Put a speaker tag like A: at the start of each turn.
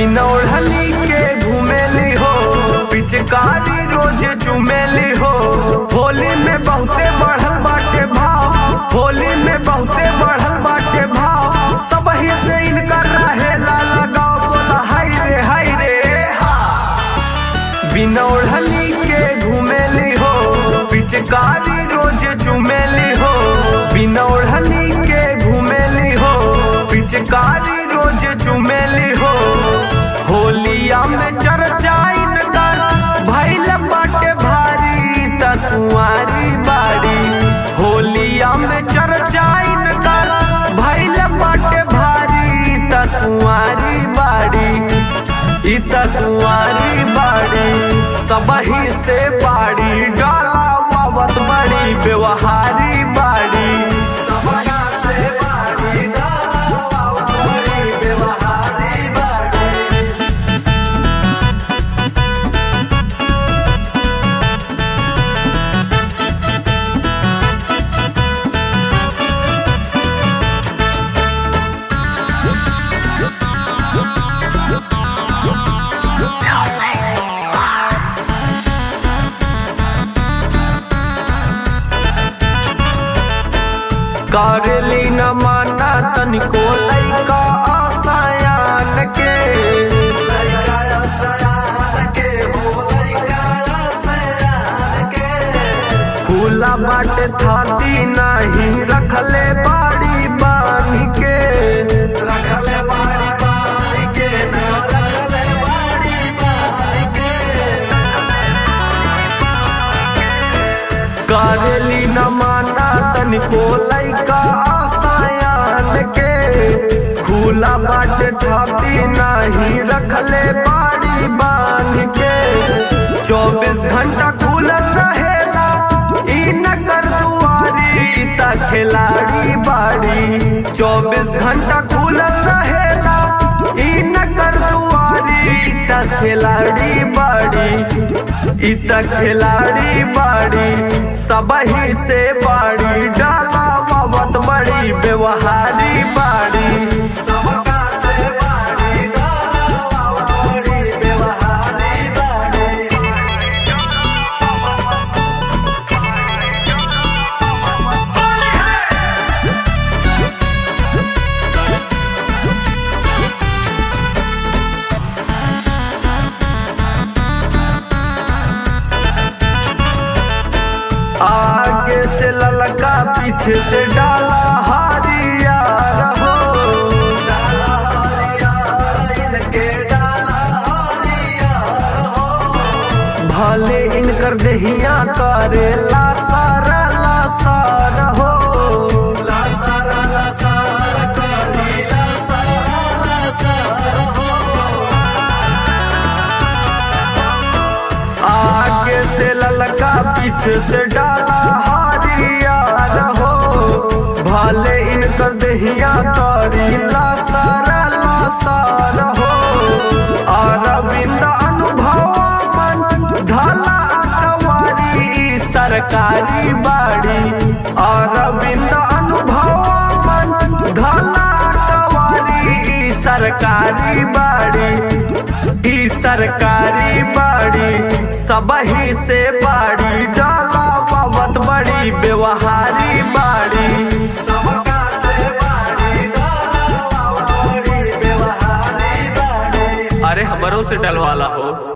A: बिना ओढ़नी के घूमेली हो पिचकारी रोज चुमेली हो होली में बहुते बढ़ल बाटे भाव होली में बहुते बढ़ल बाटे भाव सब ही से इनकर रहेला लगाओ बोला हाय रे हाय रे हा बिना ओढ़नी के घूमेली हो पिचकारी रोज चुमेली हो बिना ओढ़नी के घूमेली हो पिचकारी रोज चुमेली हो होलिया में चर्चाइन कर भैल बाटे भारी तकुआरी बाड़ी होलिया में चर्चाइन कर भैल बाटे भारी तकुआरी बाड़ी इत कुंवारी बाड़ी सबही से बाड़ी डाला वावत बड़ी व्यवहारी बाड़ी सबका से बाड़ी डाला वावत बड़ी व्यवहारी बाड़ी करेली न माना तनिको लैका आसायान के लैका आसायान के हो लैका आसायान के खुला बाटे थाती नाही रखले बाड़ी बांध के रखले बाड़ी बांध के न रखले बाड़ी बांध के करेली न माना तनिको लैका आसायान के खुला बाटे थाती नाही रखले बाड़ी बांध के चौबीस घंटा खुलल रहेला ई नगर दुआरी ता खिलाड़ी बाड़ी चौबीस घंटा खुलल रहेला ई नगर दुआरी ता खिलाड़ी बाड़ी इत खिलाड़ी बाड़ी सबही से बाड़ी डाला वावत बड़ी व्यवहारी बाड़ी सबका से बाड़ी डाला वावत बड़ी व्यवहारी बाड़ी आगे से ललका पीछे से डाला हारिया रहो डाला हारिया इनके डाला हारिया रहो भले इनकर दहिया करे ला सारा ला सारा हो ला सारा ला सारा करे ला सारा ला सारा हो आगे से ललका पीछे से डाला हारिया रहो भले इनकर दहिया तोरी लासारा लासारा हो अरविंद अनुभव मन ढाला अकवारी ई सरकारी बाड़ी अरविंद अनुभव मन ढाला अकवारी ई सरकारी बाड़ी ई सरकारी बाड़ी सबही से बाड़ी डाला पावत बड़ी व्यवहारी बाड़ी सबका से बाड़ी डाला पावत बड़ी व्यवहारी बाड़ी अरे हमरों से डलवाला हो